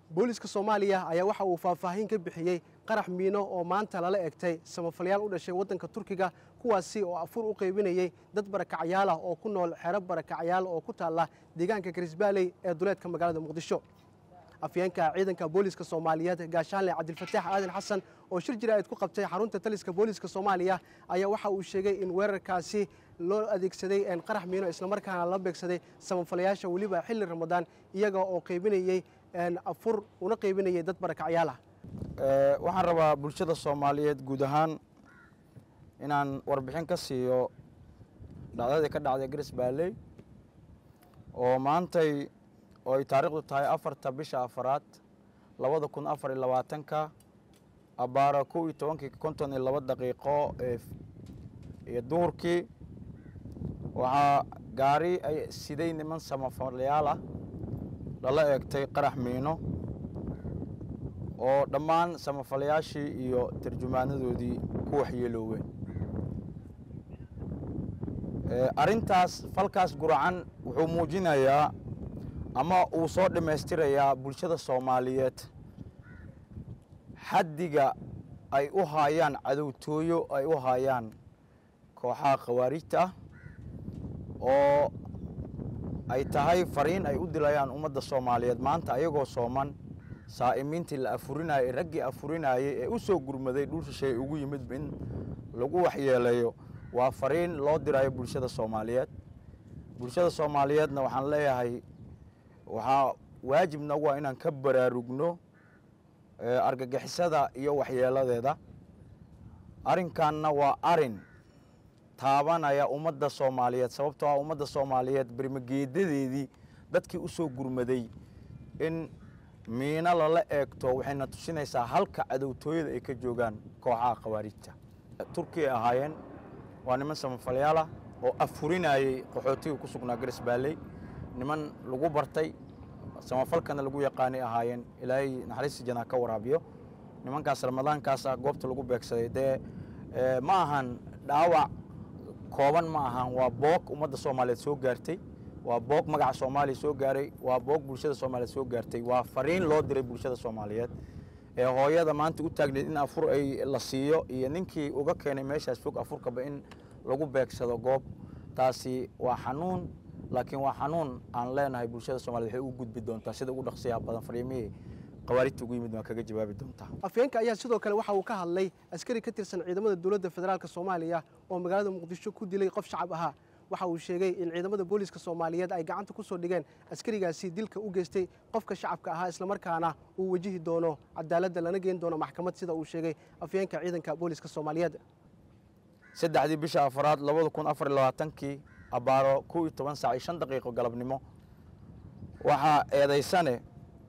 booliska soomaaliya ayaa waxa uu faahfaahin ka bixiyey qarax miino oo maanta lala egtay samafalayaal u dhashay waddanka turkiga kuwaasi oo afur u qaybinayey dad barakacyaal ah oo ku nool xero barakacyaal oo ku taalla deegaanka garisbaaley ee duleedka magaalada muqdisho afyeenka ciidanka booliska soomaaliyeed gaashaanle cabdilfataax aadan xasan oo shir jiraa'id ku qabtay xarunta taliska booliska soomaaliya ayaa waxa uu sheegay in weerarkaasi loo adeegsaday qarax miino islamarkaana la beegsaday samafalayaasha weliba xilli ramadaan iyaga oo qaybinayey afur una qaybinayay dad barakacyaal ah waxaan rabaa bulshada soomaaliyeed guud ahaan inaan warbixin ka siiyo dhacdadii ka dhacday garis baaley oo maantay oo ay taariikhdu tahay afarta bisha afaraad labada kun afar iyo labaatanka abbaaro kow iyo tobankii konton iyo laba daqiiqo iyo duhurkii waxaa gaari ay siday niman samafalayaal ah lala eegtay qarax miino oo dhammaan samafalayaashii iyo tarjumaanadoodii ku waxyeelooween arrintaas falkaas guracan wuxuu muujinayaa ama uu soo dhammaystirayaa bulshada soomaaliyeed xaddiga ay u haayaan cadowtooyo ay u haayaan kooxaha khawaarijta ah oo ay tahay fariin ay u dilayaan ummadda soomaaliyeed maanta ayagoo sooman saa'imiintii la afurinayey raggii afurinayey ee u soo gurmaday dhul shisheey ugu yimid in lagu waxyeeleeyo waa fariin loo dirayo bulshada soomaaliyeed bulshada soomaaliyeedna waxaan leeyahay waxaa waajib nagu ah inaan ka baraarugno argagixisada iyo waxyeeladeeda arrinkanna waa arin taabanaya ummadda soomaaliyeed sababtoo ah ummadda soomaaliyeed bermageedadeedii dadkii u soo gurmaday in miino lala eegto waxayna tusinaysaa halka cadowtooyada ay ka joogaan kooxaha khawaarijta turkiya ahaayeen waa niman samafalayaal ah oo afurinayey qaxootiga ku sugnaa garis baaley niman lagu bartay samafalkana lagu yaqaanay ahaayeen ilaahay naxariista janaa ka waraabiyo nimankaas ramadaankaasa goobta lagu beegsaday dee ma ahan dhaawac kooban ma ahan waa boog ummadda soomaaliyeed soo gaartay waa boog magaca soomaaliya soo gaaray waa boog bulshada soomaaliyeed soo gaartay waa fariin loo diray bulshada soomaaliyeed ee hooyada maanta u taagneed in afur ay la siiyo iyo ninkii uga keenay meeshaas fog afurkaba in lagu beegsado goob taasi waa xanuun laakiin waa xanuun aan leenahay bulshada somaliyed waxay u gudbi doontaa sida ugu dhaqsiyaa badan fariimihii khawaarijta ugu yimid waan kaga jawaabi doontaa afyeenka ayaa sidoo kale waxa uu ka hadlay askari ka tirsan ciidamada dowladda federaalk soomaaliya oo magaalada muqdisho ku dilay qof shacab ahaa waxa uu sheegay in ciidamada booliska soomaaliyeed ay gacanta ku soo dhigeen askarigaasi dilka u geystay qofka shacabka ahaa islamarkaana uu wajihi doono cadaaladda lana geen doono maxkamad sida uu sheegay afyeenka ciidanka booliska soomaaliyeed saddexdii bisha afaraad labada kun afar iyo labaatankii abbaaro kow iyo toban saac iyo shan daqiiqo galabnimo waxaa eedaysane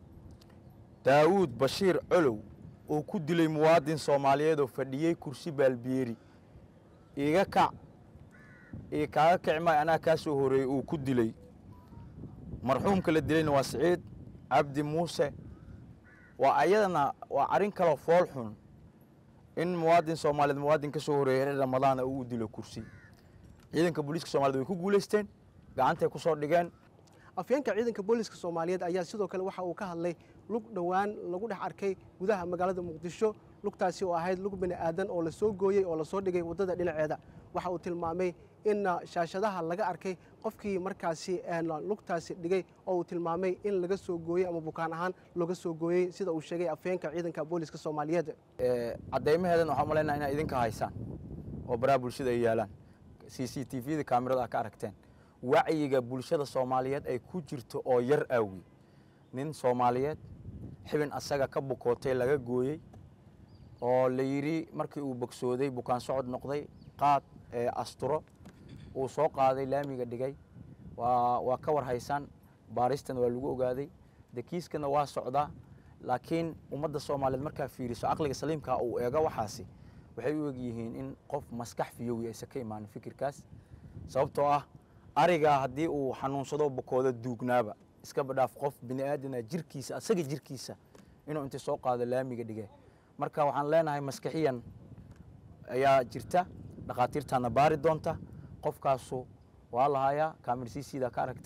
daawuud bashiir colow uu ku dilay muwaadin soomaaliyeed oo fadhiyey kursi baalbiyeeri iiga kac io kaaga kici maay anaa kaa soo horeeyey uu ku dilay marxuumka la dilayna waa siciid cabdi muuse waa ayadana waa arrin kaloo fool xun in muwaadin soomaaliyeed muwaadin ka soo horeeyey xilli ramadaana uu u dilo kursi ciidanka booliiska somaliyed way ku guulaysteen gacantay ku soo dhigeen afyeenka ciidanka booliska soomaaliyeed ayaa sidoo kale waxa uu ka hadlay lug dhowaan lagu dhex arkay gudaha magaalada muqdisho lugtaasi oo ahayd lug bini aadan oo lasoo gooyey oo lasoo dhigay waddada dhinaceeda waxa uu tilmaamay in shaashadaha laga arkay qofkii markaasi lugtaasi dhigay oo uu tilmaamay in laga soo gooyey ama bukaan ahaan looga soo gooyey sida uu sheegay afyeenka ciidanka booliska soomaaliyeed caddaymaheedan waxaan malaynaa inaa idinka haysaan oo baraha bulshada ay yaalaan c c t v da kaamirada a ka aragteen wacyiga bulshada soomaaliyeed ay ku jirto oo yar aawi nin soomaaliyeed xibin asaga ka bukootay laga gooyey oo la yidhi markii uu bogsooday bukaan socod noqday qaad ee asturo uu soo qaaday laamiga dhigay waa waa ka war haysaan baaristana waa lagu ogaaday de kiiskana waa socdaa laakiin ummadda soomaaliyeed markaa fiiriso caqliga saliimkaa uu eego waxaasi waxay u eg yihiin in qof maskax fiyowi aysan ka imaanin fikirkaas sababtoo ah arigaa haddii uu xanuunsado bukooda duugnaaba iska badhaaf qof bini aadana jirkiisa asaga jirkiisa inuu inta soo qaado laamiga dhige marka waxaan leenahay maskixiyan ayaa jirta dhakhaatiirtaana baari doonta qofkaasu waa lahayaa kaamil cda ka aragteen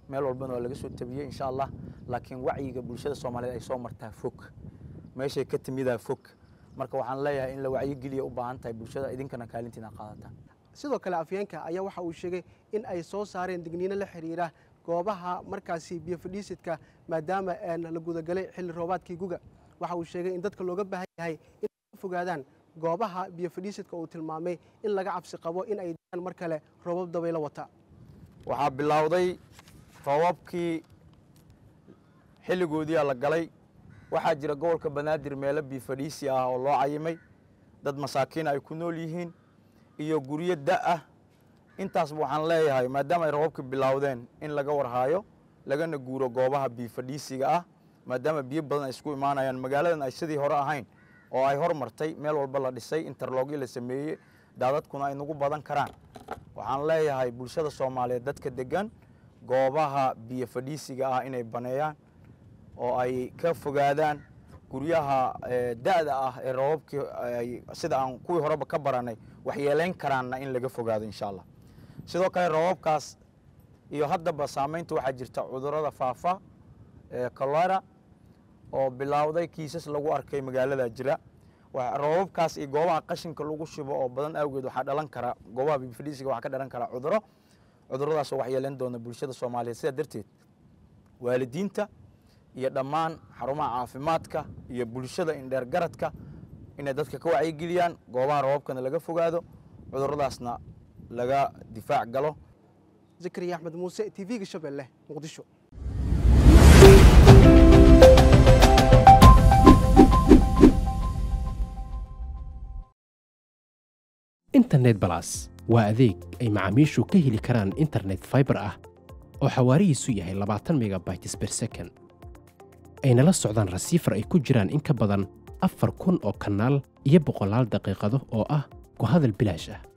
meel walbana waa laga soo tabiyey insha allah laakiin wacyiga bulshada soomaaliyeed ay soo martaa fog meeshay ka timidaa fog marka waxaan leeyahay in la wacyigeliya u baahan tahay bulshada idinkana kaalintiina qaadataan sidoo kale afyeenka ayaa waxa uu sheegay in ay soo saareen digniino la xiriira goobaha markaasi biyo fadhiisidka maadaama la gudagalay xilli roobaadkii guga waxa uu sheegay in dadka looga baahan yahay in ka fogaadaan goobaha biyo fadhiisidka uu tilmaamay in laga cabsi qabo in ay daan mar kale roobab dabaylo wata waxaa bilowday roobabkii xilligoodiia la galay waxaa jira gobolka banaadir meelo biyo fadhiisi ah oo loo cayimay dad masaakiin ay ku nool yihiin iyo guryo da ah intaasba waxaan leeyahay maadaama ay roobabka bilowdeen in laga warhaayo lagana guuro goobaha biyo fadhiisiga ah maadaama biyo badan ay isku imaanayaan magaaladan ay sidii hore ahayn oo ay hormartay meel walba la dhisay interlogyo la sameeyey daadadkuna ay nagu badan karaan waxaan leeyahay bulshada soomaaliyeed dadka degan goobaha biyo fadhiisiga ah inay baneeyaan oo ay ka fogaadaan guryaha da'da ah ee roobabkii sida aan kuwii horeba ka baranay waxyeelayn karaanna in laga fogaado insha allah sidoo kale roobabkaas iyo haddaba saamaynta waxaa jirta cudurrada faafa ee colera oo bilowday kiisas lagu arkay magaalada jira roobabkaas iyo goobaha qashinka lagu shubo oo badan awgeed waxaa dhalan kara goobaha bifadhiisiga waxaa ka dhalan kara cudurro cudurradaasoo waxyeelayn doona bulshada soomaaliyeed sidaa darteed waalidiinta iyo dhammaan xarumaha caafimaadka iyo bulshada indheer garadka inay dadka ka wacyigeliyaan goobaha roobabkana laga fogaado cudurradaasna laga difaac galo zakariya axmed muuse t v-ga shabeelle muqdisho internet balas waa adeeg ay macaamiishu ka heli karaan internet faibar ah oo xawaarihiisu yahay labaatan megabytes ber second ayna la socdaan rasiifar ay ku jiraan in ka badan afar kun oo kanaal iyo boqolaal daqiiqado oo ah ku hadal bilaash ah